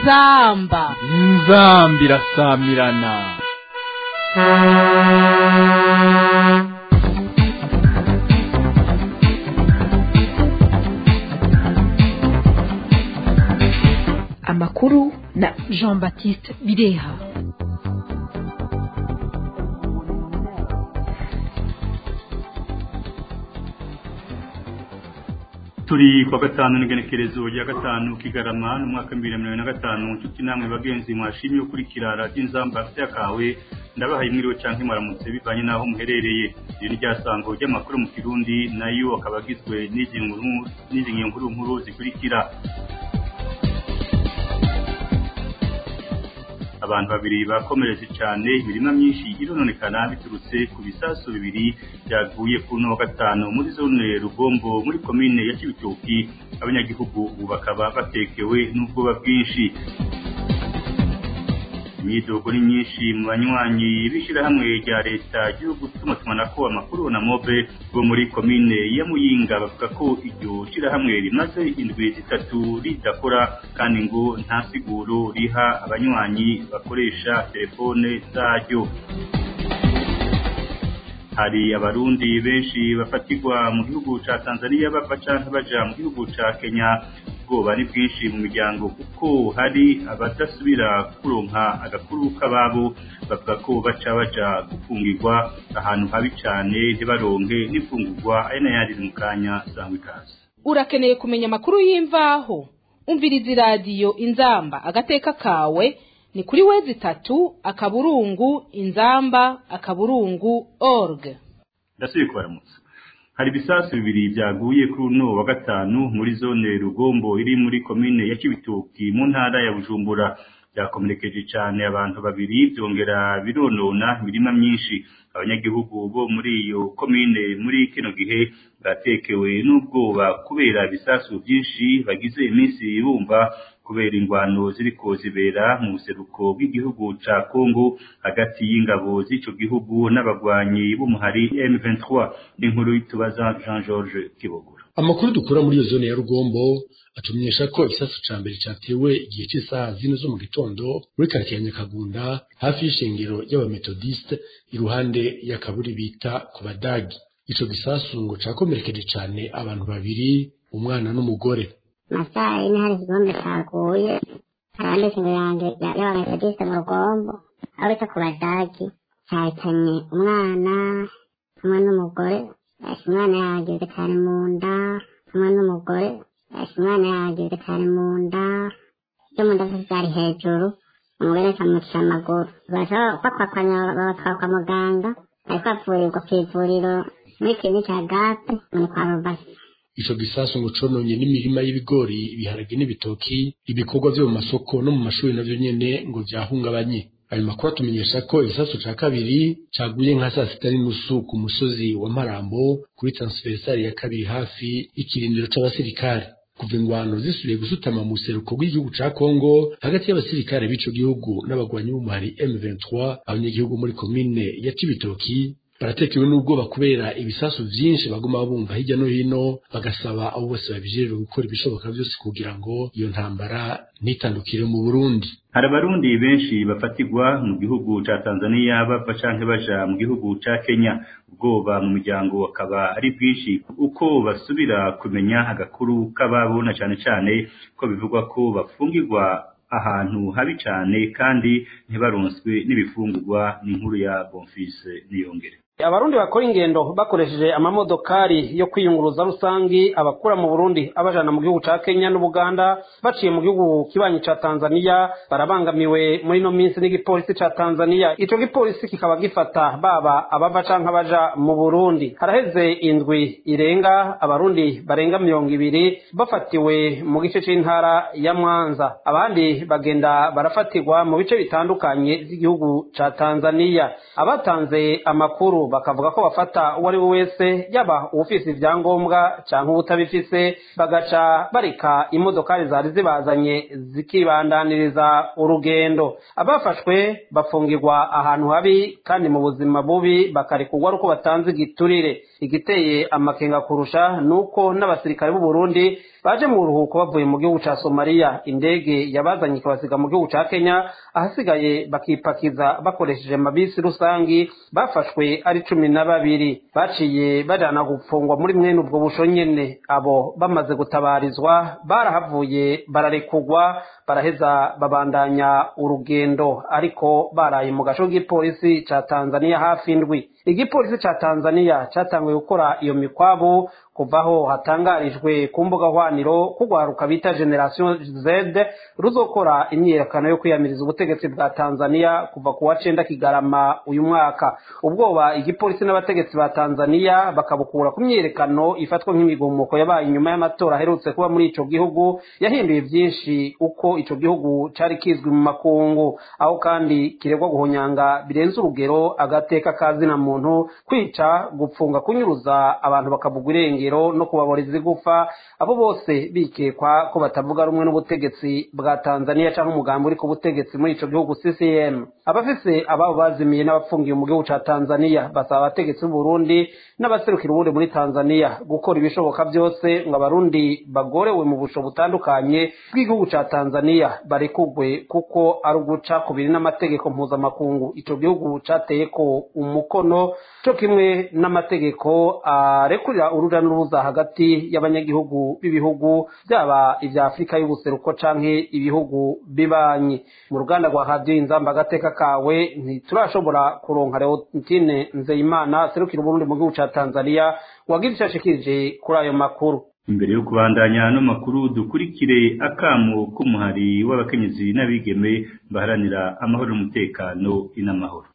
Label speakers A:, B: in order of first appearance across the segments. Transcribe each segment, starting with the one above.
A: inzamba
B: inzamba irasamirana
C: amakuru na
A: jean baptiste bireha
D: turi kwa gatanu n'igenekerezo rya gatanu kigarama n'umwaka w'ibihumbi bibiri na mirongo na gatanu nshuti namwe bagenzi mwashimye ukurikira radiyo inzamba yakawe ndabahaye mwiriwe canke mwaramutse bivanye n'aho muherereye iri ni ryasango ry'amakuru mu kirundi nayo akaba agizwe n'izi nkuru n'izi nkuru nkuru zikurikira abantu babiri bakomeretse cyane imirima myinshi irononekana biturutse ku bisasu bibiri byaguye ku no gatanu muri zone rugombo muri komine ya kibitoki abanyagihugu ubu bakaba batekewe n'ubwoba bwinshi imyidogo ni myinshi mu banywanyi b'ishyirahamwe rya leta ry'igihugu cy'umutumanako amakuru na mobe bo muri komine ya muyinga bavuga ko iryo shyirahamwe rimaze indwi zitatu ridakora kandi ngo nta siguro riha abanywanyi bakoresha telefone zaryo hari abarundi benshi bafatirwa mu gihugu ca Tanzania bava canke baja mu gihugu ca Kenya ubwoba ni bwinshi mu miryango kuko hari abadasubira kuronka agakuru k'ababo bavuga ko baca baja gufungirwa ahantu habi cane ntibaronke n'imfungurwa ari nayandi mu kanya sangwa ikaze
A: urakeneye kumenya amakuru y'imvaho umviriza iradiyo inzamba agateka kawe ni kuri wezi itatu akaburungu inzamba akaburungu org
D: ndasubiye kubaramutsa hari ibisasu bibiri byaguye kuri uno wa gatanu muri zone rugombo iri muri komine ya kibitoki mu ntara ya bujumbura byakomerekeje cyane abantu babiri byongera bironona imirima myinshi abanyagihugu bo muri iyo komine muri kino gihe batekewe n'ubwoba kubera ibisasu byinshi bagize iminsi bumva kubera ingwano ziriko zibera mu buseruko bw'igihugu ca Kongo hagati y'ingabo z'ico gihugu n'abagwanyi b'umuhari M23 n'inkuru y'itubaza Jean Georges Kibogora
E: amakuru dukura muri iyo zone ya Rugombo atumenyesha ko igisasu ca mbere catewe igihe cy'isaha zine zo mu gitondo muri karitsiye ya Nyakagunda hafi y'ishengero y'abametodiste iruhande y'akaburi bita ku badagi ico gisasu ngo cakomerekeje cane abantu babiri umwana n'umugore
F: masaha yine hari ikikombe caguye harande ingo yanjye y'abametodiste mu rugombo aho bita ku badagi cahitanye umwana hamwe n'umugore umwana yagize cyane mu nda hamwe n'umugore umwana yagize cyane mu nda byo mu nda zari hejuru umugore akamucisha amaguru bakwakwanya babatwara kwa muganga ariko avurirwa ku ivuriro muri kiriniki ya gape muri kwa rubasi
E: ico gisasu ngo cononye n'imirima y'ibigori ibiharage n'ibitoki ibikorwa vyo mu masoko no mu mashuri navyo nyene ngo vyahungabanye ayo makuru atumenyesha ko igisasu ca kabiri caguye nka saa sita n'inusu ku musozi wa marambo kuri transversali ya kabiri hafi y'ikirindiro c'abasirikare kuva ingwano zisubiye gusutama mu buseruko bw'igihugu ca Kongo hagati y'abasirikare b'ico gihugu n'abagwanyi b'umuhari M23 abanyagihugu muri komine ya Cibitoki baratekewe n'ubwoba kubera ibisasu vyinshi baguma bumva hirya no hino bagasaba abo bose babijejwe gukora ibishoboka vyose kugira ngo iyo ntambara ntitandukire mu Burundi
D: hari abarundi benshi bafatirwa mu gihugu ca Tanzania bava canke baja mu gihugu ca Kenya ubwoba mu miryango akaba ari bwinshi uko basubira kumenya agakuru k'ababo na cane cane ko bivugwa ko bafungirwa ahantu habi cane kandi ntibaronswe n'ibifungurwa n'inkuru ya Bonfils Niyongere
G: abarundi bakora ingendo bakoresheje amamodokari yo kwiyunguruza rusangi abakura mu burundi abajana mu gihugu ca kenya n'ubuganda baciye mu gihugu kibanyi ca tanzania barabangamiwe muri ino minsi n'igipolisi ca tanzania ico gipolisi kikaba gifata baba abava canke abaja mu burundi haraheze indwi irenga abarundi barenga mirongo ibiri bafatiwe mu gice c'intara ya mwanza abandi bagenda barafatirwa mu bice bitandukanye vy'igihugu ca tanzania abatanze amakuru makuru bakavuga ko bafata uwo ari we wese yaba uwufise ivyangombwa canke uwutabifise bagaca bareka imodokari zari zibazanye zikibandaniriza urugendo abafashwe bafungirwa ahantu habi kandi mu buzima bubi bakarekurwa ari uko batanze igiturire igiteye amakenga kurusha nuko n'abasirikare b'u Burundi baje mu buruhuko bavuye mu gihugu ca Somalia indege yabazanye ikabasiga mu gihugu ca Kenya ahasigaye bakipakiza bakoresheje mabisi rusangi bafashwe ari cumi na babiri baciye bajana gupfungwa muri mwene ubwo busho nyene abo bamaze gutabarizwa barahavuye bararekurwa baraheza babandanya urugendo ariko baraye mu gasho k'igipolisi ca Tanzania hafi indwi igipolisi ca Tanzania catanguye gukora iyo mikwabu kuvaho hatangarijwe ku mbuga hwaniro kugwaruka bita generation Z ruzokora imyiyerekano yo kwiyamiriza ubutegetsi bwa Tanzania kuva ku wa cenda kigarama uyu mwaka ubwoba igipolisi n'abategetsi ba Tanzania bakabukura ku myiyerekano ifatwa nk'imigumuko yabaye inyuma y'amatora aherutse kuba muri ico gihugu yahinduye vyinshi uko ico gihugu cari kizwi mu makungu aho kandi kiregwa guhonyanga birenze urugero agateka kazina muntu kwica gupfunga kunyuruza abantu bakabugwa irengero no kubaboreza igufa abo bose bikekwa ko batavuga rumwe n'ubutegetsi bwa Tanzania canke umugambi uri ku butegetsi muri ico gihugu CCM abafise ababo bazimiye n'abapfungiye mu gihugu ca Tanzania basaba abategetsi b'u Burundi n'abaserukira ubundi muri Tanzania gukora ibishoboka byose ngo abarundi bagorewe mu busho butandukanye bw'igihugu ca Tanzania barekugwe kuko ari uguca kubiri n'amategeko mpuzamakungu ico gihugu cateyeko umukono co kimwe n'amategeko arekurira uruja n'uruza hagati y'abanyagihugu b'ibihugu byaba ivya Afurika y'ubuseruko canke ibihugu bibanyi mu ruganda rwa radio inzamba agateka kawe ntiturashobora kuronka Leontine Nzeyimana serukira Uburundi mu gihugu ca Tanzania wagira ico ashikirije kuri ayo makuru
D: imbere yo kubandanya ano makuru dukurikire akamo k'umuhari w'abakenyezi n'abigeme baharanira amahoro n'umutekano inamahoro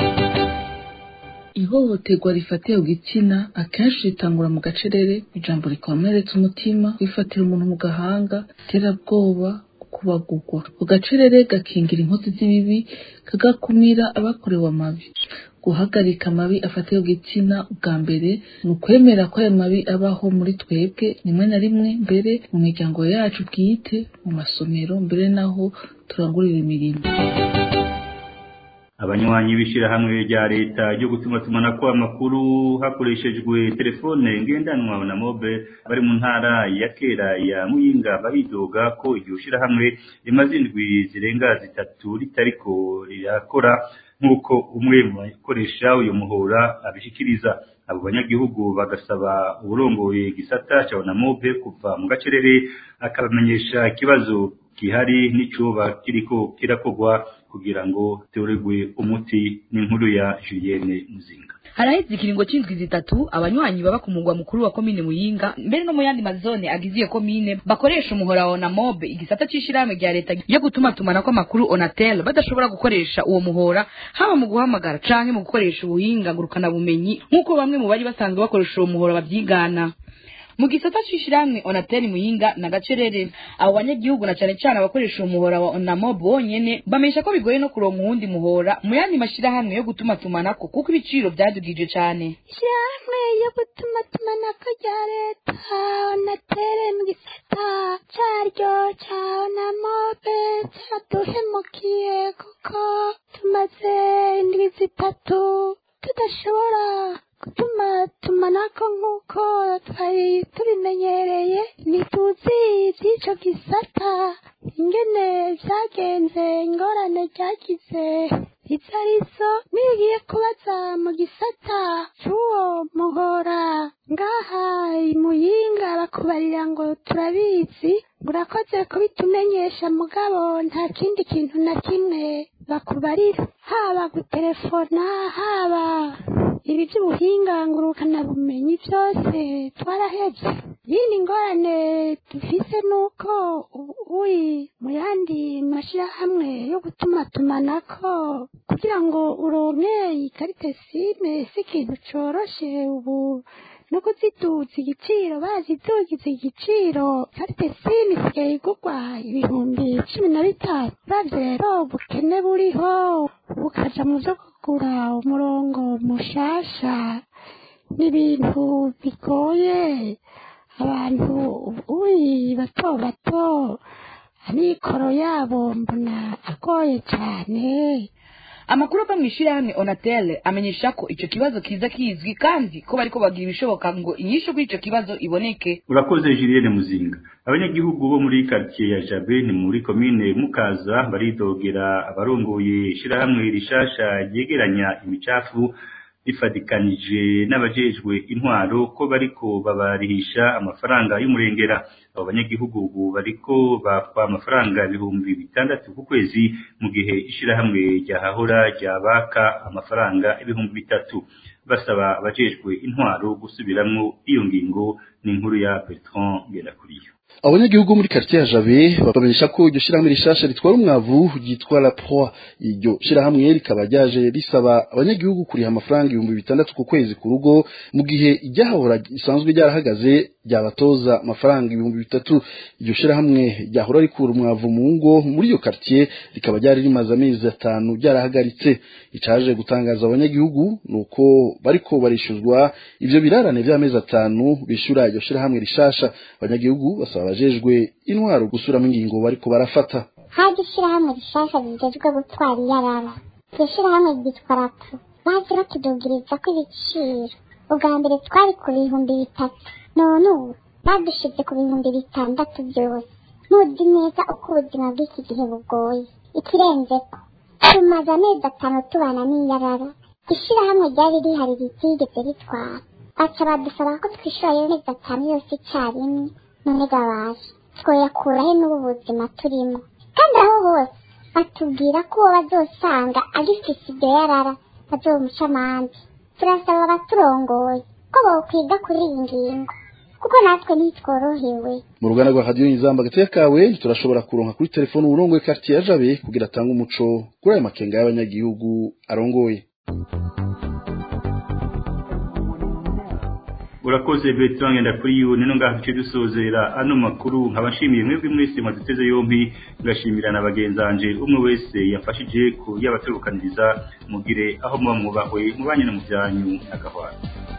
H: ihohoterwa rifatiye ku gitsina akenshi ritangura mu gacerere ijambo rikomeretsa umutima rifatira umuntu mu gahanga iterabwoba kubagugwa ku gacerere gakingira inkozi z'ibibi kagakumira abakorewe amabi guhagarika amabi afatiye ku gitsina ubwa mbere ni ukwemera ko ayo mabi abaho muri twebwe rimwe na rimwe mbere mu miryango yacu bwite mu masomero mbere naho turangurira imirimo
D: abanywanyi b'ishyirahamwe rya leta ryo gutumatumanako amakuru hakoreshejwe telefone ngendanwa na mobe bari mu ntara ya kera ya muyinga bahidoga ko iryo shyirahamwe rimaze indwi zirenga zitatu ritariko rirakora nk'uko umwe mu bakoresha uyu muhora abishikiriza abo banyagihugu bagasaba uburongoye gisata cya onamobe kuva mu gacerere akabamenyesha ikibazo gihari n'icuba kiriko kirakorwa kugira ngo teoregwe umuti n'inkuru ya Julienne Muzinga
I: haraheze ikiringo c'indwi zitatu abanywanyi baba ku mugwa mukuru wa komine muyinga mbere no mu yandi mazone agize iyo komine bakoresha umuhora wa onamobe igisata c'ishirahamwe rya leta yo gutumatumanako amakuru onatel badashobora gukoresha uwo muhora haba mu guhamagara canke mu gukoresha ubuhinga ngurukana bumenyi nk'uko bamwe mu bari basanzwe bakoresha uwo muhora bavyigana mu gisata c'ishirahamwe onateri muyinga na gacerere abo banyagihugu na cane cane abakoresha umuhora wa onamob bonyene bamenyesha ko bigoye no kuronka uwundi muhora mu yandi mashirahamwe yo gutumatumanako kuko ibiciro vyadugije cane
J: ishirahamwe yo gutumatumanako rya leta onatere mu gisata caryo ca onamobe caraduhemukiye kuko tumaze indwi zitatu tudashobora gutuma tumanako nk'uko twari tubimenyereye ntituzi iby'ico gisata ingene vyagenze ingorane ryagize izo arizo nigiye kubaza mu gisata c'uwo muhora ngaha imuyinga bakubarira ngo turabizi urakoze kubitumenyesha mugabo nta kindi kintu na kimwe bakubarira haba gutelefona haba ibi by'ubuhinga ngurukanabumenyi byose twarahebye yindi ngorane dufise nuko uri mu yandi mashyirahamwe yo gutumatumanako kugira ngo uronke ikarite sime si ikintu coroshe ubu no kuziduza igiciro bazidugiza igiciro karite simu isigaye igurwa ibihumbi cumi na bitanu uravye rero ubukene buriho bukaja mu vyo kugura umurongo mushasha n'ibintu bigoye abantu uyi bato bato amikoro yabo mbona agoye cane
I: amakuru ava mu ishyirahamwe onatel amenyesha ko icyo kibazo kiza kizwi kandi ko bariko bagira ibishoboka ngo inyishu kuri ico kibazo iboneke
D: urakoze Julienne Muzinga abanyagihugu bo muri quartier ya Jabe ni muri commune Mukaza baridogera abarongoye ishirahamwe rishasha ryegeranya imicafu rifadikanije n'abajejwe intwaro ko bariko babarihisha amafaranga y'umurengera abo banyagihugu ubu bariko bakwa amafaranga ibihumbi bitandatu ku kwezi mu gihe ishirahamwe ryahahora ryabaka amafaranga ibihumbi bitatu basaba abajejwe intwaro gusubiramwo iyo ngingo ni inkuru ya Bertrand Ngendakuriyo
K: abanyagihugu muri quartier ya Jabe babamenyesha ko iryo shirahamwe rishasha ritwara umwavu ryitwa la Proie iryo shirahamwe rikaba ryaje risaba abanyagihugu kuriha amafaranga ibihumbi bitandatu ku kwezi ku rugo mu gihe iryahahora risanzwe ryarahagaze ryabatoza amafaranga ibihumbi bitatu iryo shirahamwe ryahora rikura umwavu mu ngo muri iyo quartier rikaba ryari rimaze amezi atanu ryarahagaritse icaje gutangaza abanyagihugu nuko bariko barishuzwa ivyo birarane vy'amezi atanu bishura iryo shirahamwe rishasha abanyagihugu basaba abajejwe intwaro gusubiramo ingingo bariko barafata
F: haje ishirahamwe rishasha rijejwe gutwara iyarara iryo shirahamwe ryitwa rapu baje batudugiriza ko ibiciro ubwa mbere twari ku bihumbi bitatu none ubu badushize ku bihumbi bitandatu byose ntuzi neza uko ubuzima bw'iki gihe bugoye ikirenzeko tumaze amezi atanu tubana n'iyarara ishirahamwe ryari rihari ritigeze ritwara baca badusaba ko twishura ayo mezi atanu yose icyarimwe none gabaje twoyakurahe n'ubu buzima turimo kandi aho hose batubwira ko uwo bazosanga agifise iryo yarara bazomuca amande turasaba abaturongoye ko bokwiga kuri iyi ngingo kuko natwe ntitworohewe
K: mu ruganda rwa radiyo nyizamba agateka kawe turashobora kuronka kuri telefone uburongoye quartier ya Jabe kugira atange umuco kuri ayo makenga y'abanyagihugu arongoye
D: urakoze Bertrand Ngendakuriyo kuri nino ngaho duce dusozera ano makuru nkabashimiye mwebwe mwese mwaduteze yombi ngashimira na bagenzanje umwe wese yafashije ku yabaterukaniriza mugire aho muba mwubahwe mubanye no mu byanyu agahwana